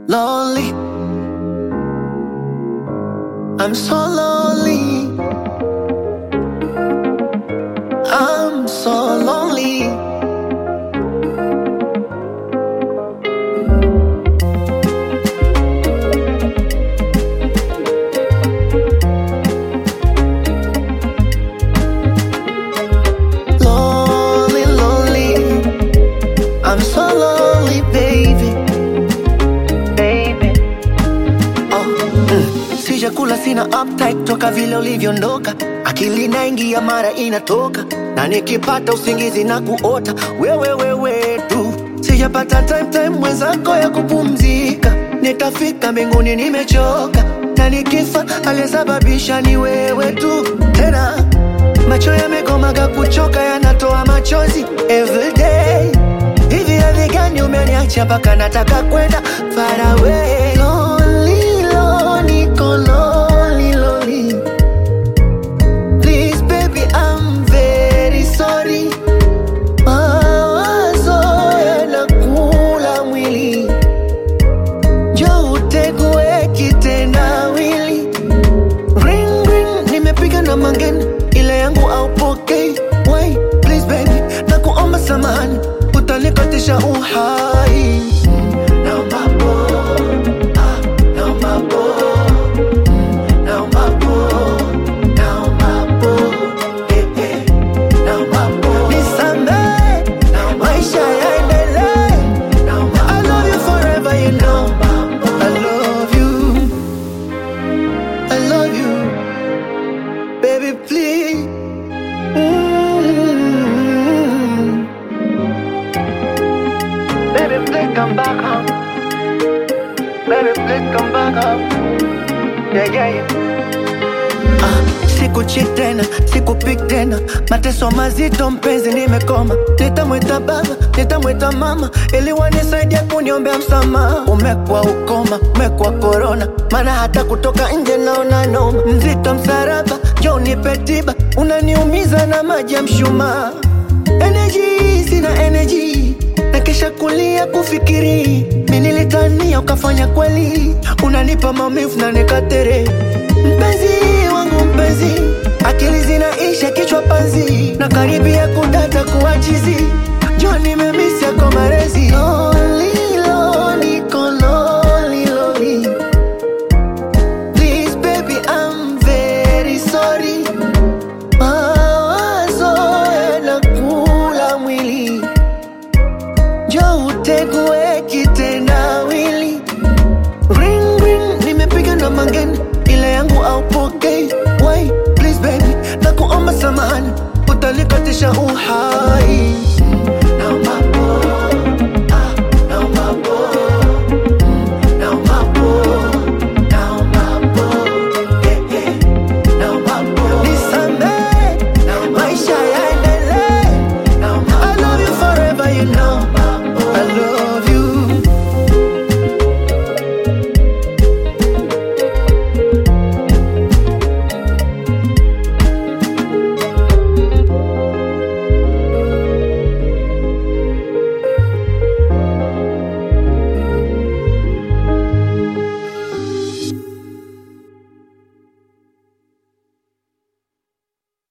lonely. I'm so lonely. I'm so lonely. Lonely, lonely. I'm so lonely, baby. Baby. Oh, mm. Sijakula sina appetite toka vile ulivyoondoka, akili naingia mara inatoka, na nikipata usingizi na kuota wewe wewe tu. Sijapata time time mwenzako ya kupumzika, nitafika mbinguni nimechoka, na nikifa aliyesababisha ni wewe tu tena macho yamekomaga kuchoka yanatoa machozi everyday hivi hadhi gani umeniacha mpaka nataka kwenda far away lonely, lonely, niko lonely, lonely. Please baby I'm very sorry mawazo yanakula mwili jo utegue kitendawili Ring ring, nimepiga na mangeni, ile yangu aupokei. Wait, please baby, na kuomba samahani, utanikatisha uhai. Naomba po, ah, naomba po, mm, naomba po, naomba po, eh, eh, naomba po. Nisamehe, maisha yaendelee. I love you forever, you know. I love you. I love you, baby, please. Mm. Baby, please come back home. Baby, please come back home. Yeah, yeah, yeah. Ah, sikuchi tena, sikupik tena, mateso mazito mpenzi, nimekoma. Nitamwita baba, nitamwita mama, ili wanisaidia kuniombea msamaha. Umekuwa ukoma, umekuwa korona, maana hata kutoka nje naona noma. Mzito msaraba, njoo nipe tiba, unaniumiza na maji ya mshumaa. Energy, sina energy na kisha kulia kufikiri mi nilitania ukafanya kweli unanipa maumivu na nikatere mpenzi wangu mpenzi akili zinaisha kichwa panzi na karibia kudata kuachizi jo nimemisi yako marezi Lonely, lonely, niko lonely, lonely. Please baby I'm very sorry mawazo yanakula mwili jo utegue kitendawili ring ring nimepiga na mangeni ile yangu aupokei Wait, please baby na kuomba samahani utanikatisha uhai